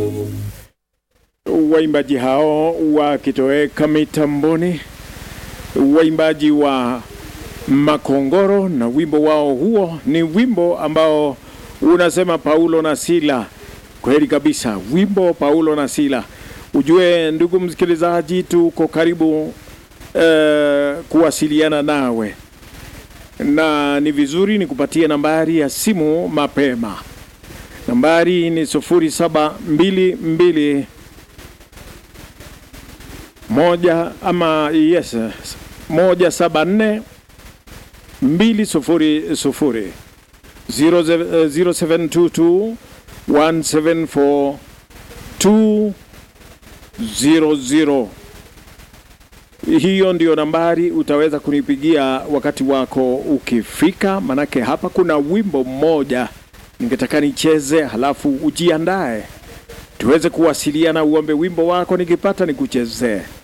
waimbaji hao wakitoweka mitamboni, waimbaji wa Makongoro na wimbo wao huo ni wimbo ambao unasema Paulo na Sila. Kweli kabisa, wimbo Paulo na Sila. Ujue ndugu msikilizaji, tuko karibu eh, kuwasiliana nawe na ni vizuri nikupatie nambari ya simu mapema. Nambari ni sufuri saba mbili mbili moja ama yes moja saba nne mbili sufuri sufuri zero ze- zero seven two two one seven four two zero zero. Hiyo ndio nambari utaweza kunipigia wakati wako ukifika, manake hapa kuna wimbo mmoja ningetaka nicheze, halafu ujiandae tuweze kuwasiliana, uombe wimbo wako, nikipata nikuchezee.